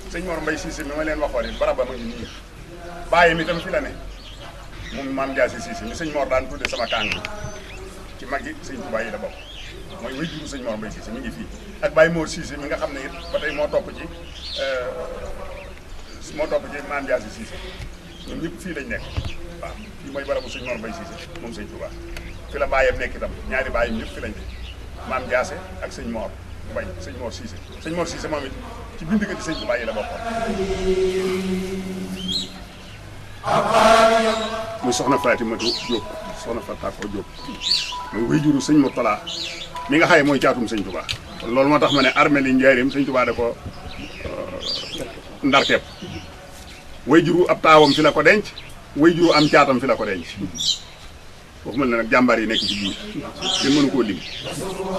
sëñ Mor Mbay Siise mi ma leen waxoon it barab ba ma ngi nii bàyyi mi tam fi la ne moom maam Jaasi Siise mi sëñ Mor daan tudde sama kàng ci mag yi sëñ Tuubaa yi la bokk mooy way juru sëñ Mor Mbay Siise mi ngi fii ak Baye Mor Siise mi nga xam ne it ba tey moo topp ci moo topp ci maam Jaasi Siise ñoom ñëpp fii lañ nekk waaw fii mooy barabu sëñ Mor Mbay Siise moom sëñ Tuubaa fi la bàyyam nekk itam ñaari bàyyam ñëpp fi lañ ne maam Jaase ak sëñ Mor Mbay sëñ Mor Siise sëñ Mor Siise moom it ci bind ko ci sëñ Tuubaa yi la bokkoon muy soxna Fatimatu Jóob soxna Fatako Jóob muy way juru sëñ Murtala mi nga xaye mooy caatum sëñ Tuubaa kon loolu moo tax ma ne armée li njaarim sëñ Tuubaa da ko ndarkeep way juru ab taawam fi la ko denc way juru am caatam fi la ko denc waxuma ne nag jàmbaar yi nekk ci biir kenn mënu koo lim